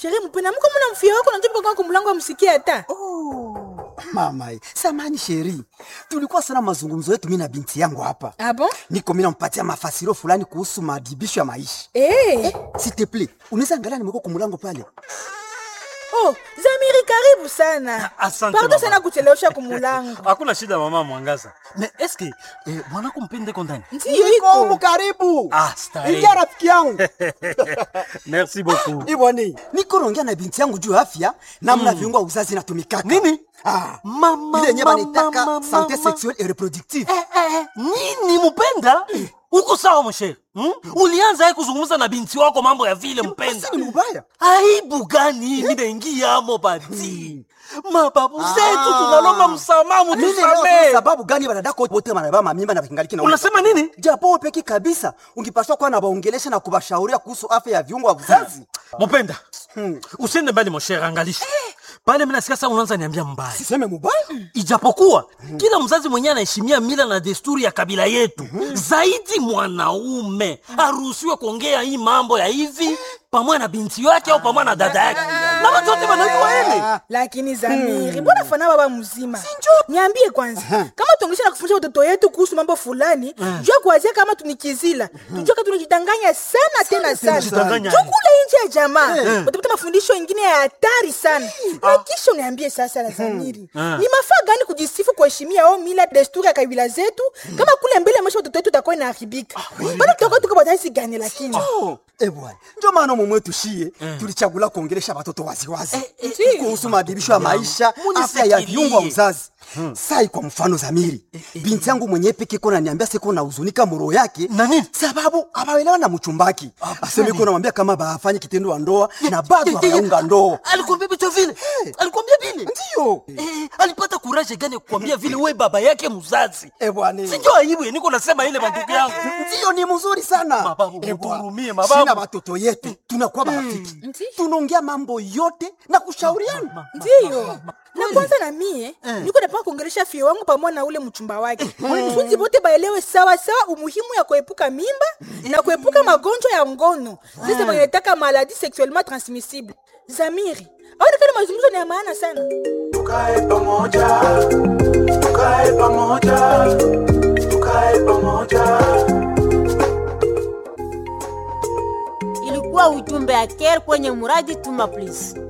Sheri mpenda mko mna mfia wako najopa kwa kumlango amsikie hata. Oh, mama, samani sheri, tulikuwa sana mazungumzo yetu mimi na binti yangu hapa. Ah bon? Niko mimi nampatia mafasiro fulani kuhusu madibisho ya maisha. Eh. S'il te plaît, unaweza angalia nimeko kumulango pale. Oh, Zamiri karibu sana. Asante, Pardon mama. sana kuchelewesha kumulango. hakuna shida mama mwangaza me eske eh, mwanako mpende kondani Ndiyo Niko humu iko. karibu. Ah, starehe. Ingia rafiki yangu. merci beaucoup Iboni, niko naongea na binti yangu juu ya afya namna viungo vya uzazi inatumikaka. Nini? Ah, Mama, ile yenyewe mama, wanaitaka mama, sante mama. sexuelle et reproductive. eh, eh, nini mpenda uko sawa mshere hmm? ulianza ye kuzungumza na binti wako mambo ya vile mpenda Sasa ni mbaya. aibu gani mimi naingiamo bati mababu zetu tunalomba msamaha Mimi leo mutusamee sababu gani wanadako wote wanabeba mamimba na kingaliki na unasema nini japo wewe peki kabisa ungipaswa kuwa na waongelesha na kubashauria kuhusu afya ya viungo vya uzazi. mupenda usiende mbali moshere angalisha pale minasikia saa unaanza niambia mbaya Siseme mubaya? ijapokuwa kila mzazi mwenyewe anaheshimia mila na desturi ya kabila yetu zaidi mwanaume aruhusiwe kuongea hii mambo ya hivi pamoja na binti yake au pamoja na dada yake na watu wote wanajua hili Lakini Zamiri, mbona fana baba mzima? Niambie kwanza, kama tuongesha na kufundisha watoto yetu kuhusu mambo fulani, jua kuanzia kama tunikizila. Tujue kama tunajidanganya sana tena sana. tunajidanganya. Jua kule nje ya jamaa, utapata mafundisho mengine ya hatari sana. Na kisha uniambie sasa la Zamiri. Ni mafaa gani kujisifu kuheshimia au mila desturi ya kabila zetu kama kule mbele maisha watoto wetu utakuwa inaharibika. Bado tutakuwa tuko bataisi gani lakini? Oh, eh bwana. Ndio maana mume wetu shie tulichagula kuongelesha watoto waziwazi eh, kuhusu maadhibisho ya maisha, Munifikirie. afya ya viungo vya uzazi. Sai kwa mfano Zamiri, binti yangu mwenyewe peke kona niambia siko na huzunika moro yake Na nini? sababu abaelewa na mchumbaki. Aseme iko namwambia kama bafanye kitendo wa ndoa na bado hawaunga ndoa. alikwambia vitu vile alikwambia vile Ndio. Eh, alipata kuraje gani kukwambia vile we baba yake mzazi Eh bwana. sinjo aibu niko nasema ile mandugu yangu Ndio ni mzuri sana. Mababu, Eh, bwana. mutuhurumie, mababu. Sina watoto yetu tunakuwa marafiki. Ndio. Tunaongea mambo yote na kushauriana. ndiyo na kwanza na mie niko napanga kuongelesha fie wangu pamoja na ule mchumba wake funzi bote baelewe sawa sawa umuhimu ya kuepuka mimba na kuepuka magonjwa ya ngono sasa wanataka maladi sexuellement transmissible zamiri aonekana mazungumzo ni ya maana sana tukae pamoja tukae pamoja tukae pamoja ilikuwa ujumbe ya care kwenye muradi tuma please